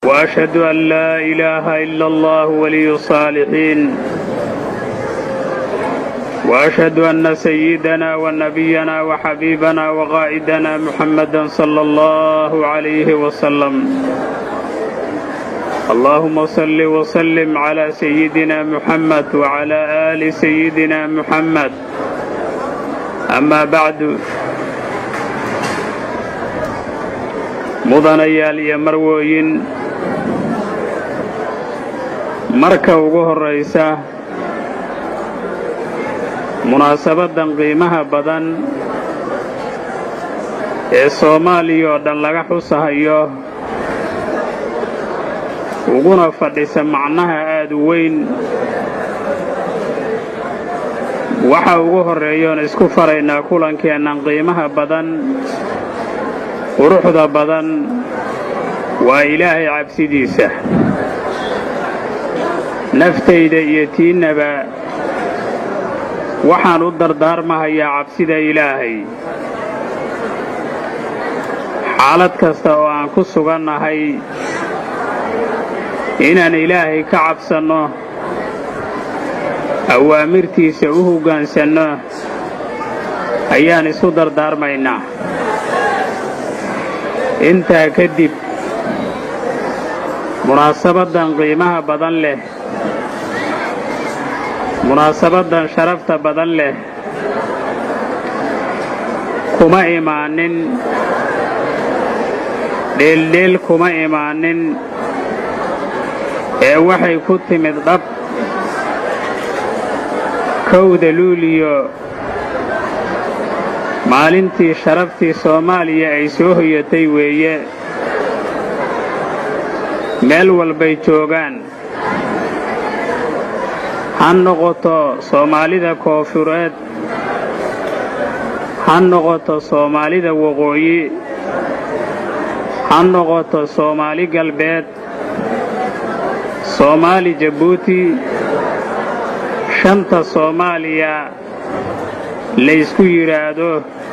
وأشهد أن لا إله إلا الله ولي الصالحين وأشهد أن سيدنا ونبينا وحبيبنا وقائدنا محمدا صلى الله عليه وسلم اللهم صل وسلم على سيدنا محمد وعلى آل سيدنا محمد أما بعد mudanayaal iyo marwooyin marka ugu horraysa munaasabaddan qiimaha badan ee soomaaliya oo dhan laga xusahayo uguna fadhisa macnaha aad u weyn waxa ugu horreeyoon isku faraynaa kulankeennan qiimaha badan quruxda badan waa ilaahay cabsidiisa naftayda iyo tiinnaba waxaan u dardaarmahayaa cabsida ilaahay xaalad kasta oo aan ku sugannahay inaan ilaahay ka cabsanno awaamirtiisa u hoggaansanno ayaan isu dardaarmaynaa intaa kadib munaasabaddan qiimaha badan leh munaasabaddan sharafta badan leh kuma imaanin dheeldheel kuma imaanin ee waxay ku timid dhab kowda luuliyo maalintii sharaftii soomaaliya ay soo hoyatay weeye meel walbay joogaan ha noqoto soomaalida koofureed ha noqoto soomaalida waqooyi ha noqoto soomaali galbeed soomaali jabuuti shanta soomaaliya laysku yidhaahdo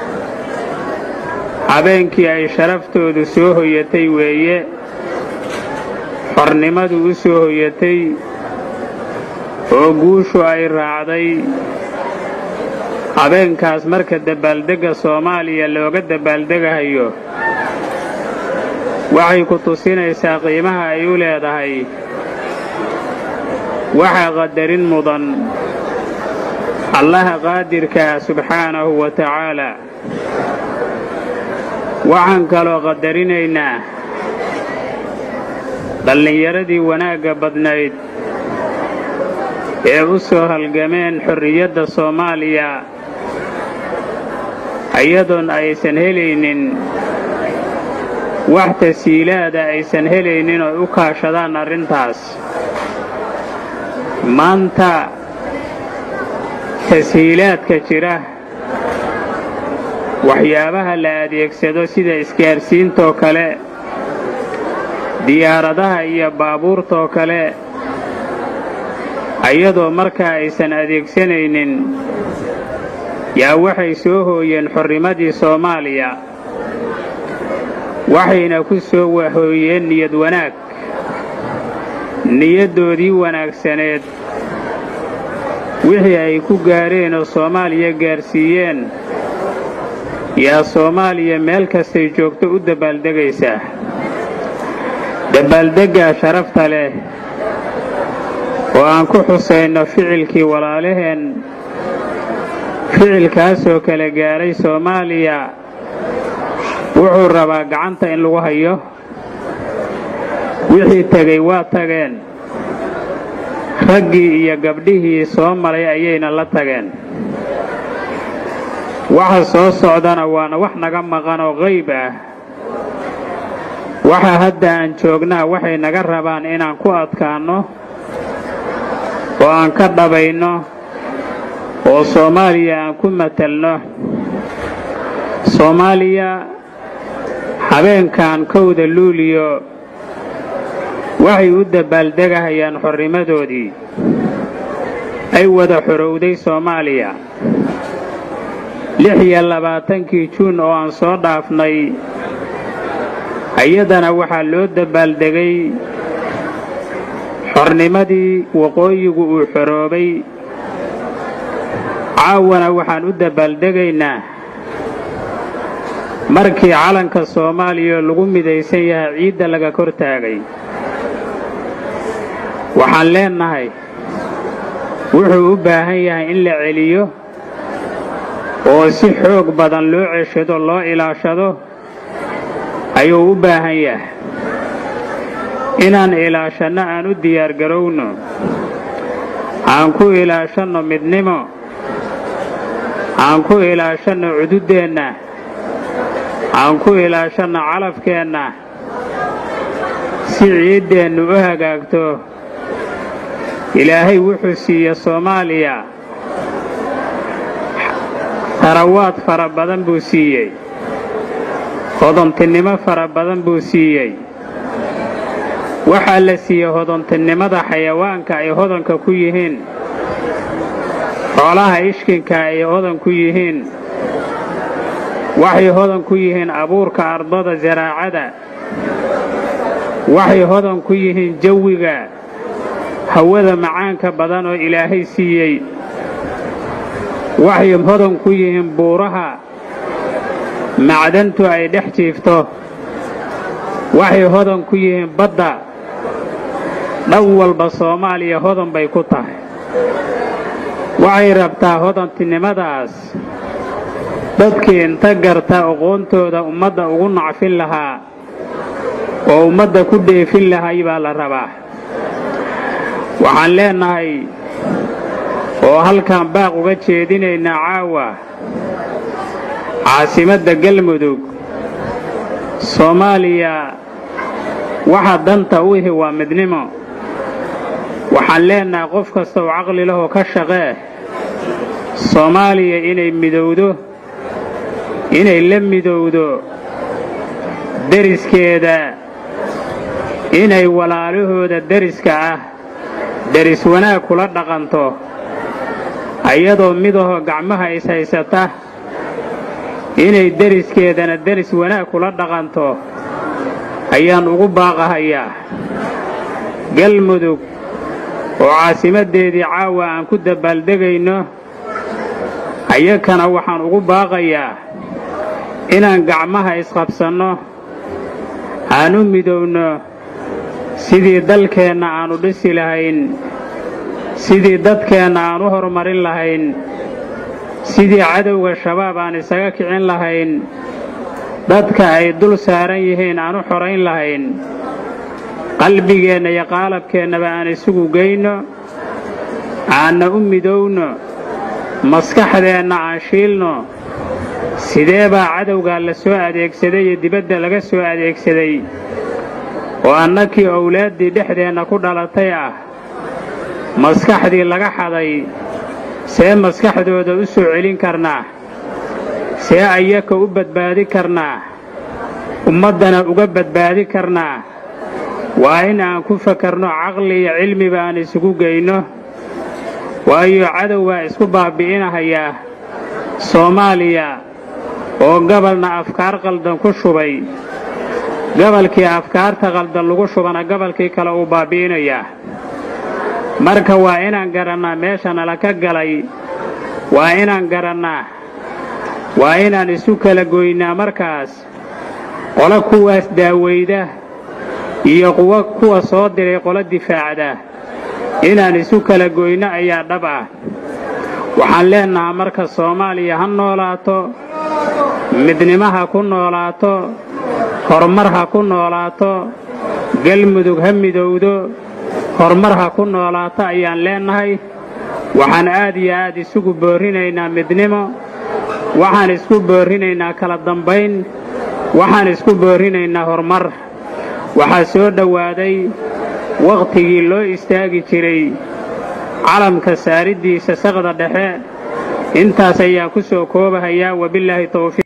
habeenkii ay sharaftoodu soo hoyatay weeye xornimadu u soo hoyatay oo guushu ay raacday habeenkaas marka dabaaldegga soomaaliya looga dabaaldegahayo waxay ku tusinaysaa qiimaha ay u leedahay waxaa qadarin mudan allaha qaadirkaa subxaanahu wa tacaalaa waxaan kaloo qadarinaynaa dhallinyaradii wanaagga badnayd ee u soo halgameen xorriyadda soomaaliya iyadoon aysan helaynin wax tasiilaada aysan helaynin oo u kaashadaan arrintaas maanta tashiilaadka jira waxyaabaha la adeegsado sida isgaarsiintoo kale diyaaradaha iyo baabuurtoo kale ayadoo markaa aysan adeegsanaynin yaa waxay soo hooyeen xornimadii soomaaliya waxayna ku soo hooyeen niyad wanaag niyaddoodii wanaagsaneed wixii ay ku gaareen oo soomaaliya gaarsiiyeen yaa soomaaliya meel kastay joogto u dabbaaldegaysaa dabbaaldeggaa sharafta leh oo aan ku xusayno ficilkii walaalaheen ficilkaasoo kala gaaray soomaaliya wuxuu rabaa gacanta in lagu hayo wixii tegey waa tageen raggii iyo gabdhihii soo maray ayayna la tageen waxa soo socdana waana wax naga maqan oo qayb ah waxa hadda aan joognaa waxay naga rabaan inaan ku adkaanno oo aan ka dhabayno oo soomaaliya aan ku matelno soomaaliya habeenkan kowda luuliyo waxay u dabbaaldegahayaan xornimadoodii ay wada xorowday soomaaliya lix iyo labaatankii juun oo aan soo dhaafnay iyadana waxaa loo dabaaldegay xornimadii waqooyigu uu xoroobay caawana waxaan u dabaaldegaynaa markii calanka soomaaliya lagu midaysan yahay ciidda laga kor taagay waxaan leennahay wuxuu u baahan yahay in la celiyo oo si xoog badan loo ceshado loo ilaashado ayuu u baahan yahay inaan ilaashanno aan u diyaargarowno aan ku ilaashanno midnimo aan ku ilaashanno cududdeenna aan ku ilaashanno calafkeenna si ciiddeennu u hagaagto ilaahay wuxuu siiye soomaaliya tarawaad fara badan buu siiyey hodontinimo fara badan buu siiyey waxaa la siiyey hodontinimada xayawaanka ay hodanka ku yihiin xoolaha ishkinka ay hodan ku yihiin waxay hodan ku yihiin abuurka ardada zaraacada waxay hodan ku yihiin jawiga hawada macaanka badan oo ilaahay siiyey waxay hodan ku yihiin buuraha macdantu ay dhex jiifto waxay hodan ku yihiin badda dhan walba soomaaliya hodan bay ku tahay waxay rabtaa hodantinimadaas dadkii inta garta aqoontooda ummadda ugu nacfin lahaa oo ummadda ku dheefin lahay baa la rabaa waxaan leennahay oo halkaan baaq uga jeedinaynaa caawa caasimadda galmudug soomaaliya waxa danta u ihi waa midnimo waxaan leennahay qof kasta oo caqli lahoo ka shaqee soomaaliya inay midowdo inay la midowdo deriskeeda inay walaalahooda deriska ah deris wanaag kula dhaqanto ayadoo midahoo gacmaha is haysata inay deriskeedana deris wanaag kula dhaqanto ayaan ugu baaqahayaa galmudug oo caasimaddeedii caawa aan ku dabbaaldegayno ayakana waxaan ugu baaqayaa inaan gacmaha isqabsanno aan u midowno sidii dalkeenna aannu dhisi lahayn sidii dadkeenna aan u horumarin lahayn sidii cadowga shabaab aan isaga kicin lahayn dadka ay dul saaran yihiin aan u xorayn lahayn qalbigeenna iyo qaalabkeennaba aan isugu geyno aanna u midowno maskaxdeenna aan shiilno sidee baa cadowgaa la soo adeegsaday iyo dibadda laga soo adeegsaday oo annakii owlaaddii dhexdeenna ku dhalatay ah maskaxdii laga xaday see maskaxdooda u soo celin karnaa see ayaka u badbaadi karnaa ummaddana uga badbaadi karnaa waa in aan ku fakarno caqli iyo cilmiba aan isugu geyno waayo cadow baa isku baabbi'inahayaa soomaaliya oo gabalna afkaar qaldan ku shubay gabalkii afkaarta qaldan lagu shubana gabalkii kale uu baabbi'inayaa marka waa inaan garannaa meesha nala ka galay waa inaan garannaa waa inaan isu kala goynaa markaas qolo kuwaas daawayda iyo quwo kuwa soo diray qolo difaacda inaan isu kala goyno ayaa dhab ah waxaan leennahaa marka soomaaliya ha noolaato midnimo ha ku noolaato horumar ha ku noolaato galmudug ha midowdo horumar ha ku noolaato ayaan leennahay waxaan aad iyo aad isugu boorrinaynaa midnimo waxaan isku boorrinaynaa kala dambayn waxaan isku boorrinaynaa horumar waxaa soo dhowaaday wakhtigii loo istaagi jiray calamka saariddiisa saqda dhexe intaas ayaa ku soo koobahayaa wabillaahi tawfiiq